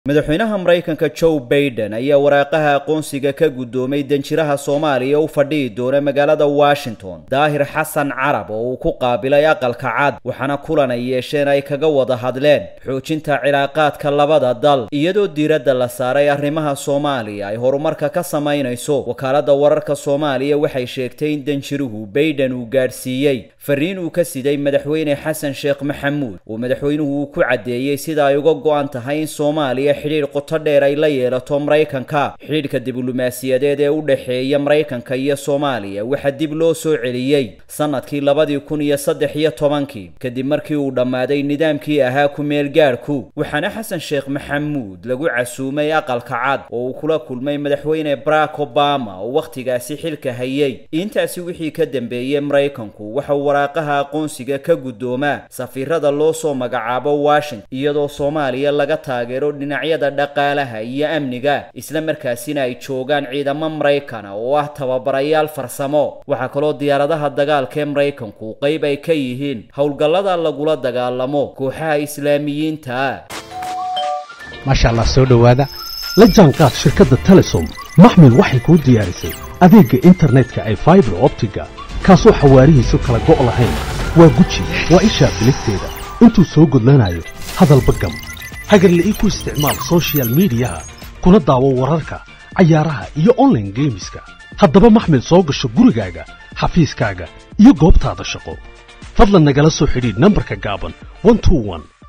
madaxweynaha maraykanka joe baiden ayaa waraaqaha aqoonsiga ka guddoomay danjiraha soomaaliya u fadhihi doona magaalada washington daahir xasan carab oo uu ku qaabilay aqalka cad waxaana kulan ay yeesheen ay kaga wada hadleen xoojinta cilaaqaadka labada dal iyadoo diiradda la saaray arrimaha soomaaliya ay horumarka ka samaynayso wakaaladda wararka soomaaliya waxay sheegtay in danjiruhu baiden uu gaadhsiiyey fariin uu ka siday madaxweyne xasan sheekh maxamuud oo madaxweynuhu uu ku caddeeyey sida ay uga go-an tahay in soomaaliya xidhiidh qoto dheer ay la yeelato maraykanka xidhiidhka diblomaasiyadeed ee u dhexeeya maraykanka iyo soomaaliya waxaa dib loo soo celiyey sanadkii labadii kun iyo saddex iyo tobankii kadib markii uu dhammaaday nidaamkii ahaa ku-meelgaadhku waxaana xasan sheekh maxamuud lagu casuumay aqalka cad oo uu kula kulmay madaxweyne barack obama oo wakhtigaasi xilka hayay intaasi wixii ka dambeeyey maraykanku waxa uu waraaqaha aqoonsiga ka guddoomaa safiirada loo soo magacaabo washington iyadoo soomaaliya laga taageero dhinacyada dhaqaalaha iyo amniga isla markaasina ay joogaan ciidamo maraykana oo ah tababarayaal farsamo waxaa kaloo diyaaradaha dagaalka ee maraykanku qayb ay ka yihiin howlgallada lagula dagaalamo kooxaha islaamiyiinta ah maasha allah soo dhowaada la jaanqaad shirkadda telesom maxmil waxay kuu diyaarisay adeegga internetka ay faibar optiga kaasoo xawaarihiisu kala go' lahayn waa guji waa ishaa bilisteeda intuu soo gudlanayo hadalba gam hagarle ii ku isticmaal sochial midiyaha kuna daawo wararka cayaaraha iyo onlaine geemiska haddaba maxmil soo gasho gurigaaga xafiiskaaga iyo goobtaada shaqo fadlan nagala soo xidhiidh nambarka gaaban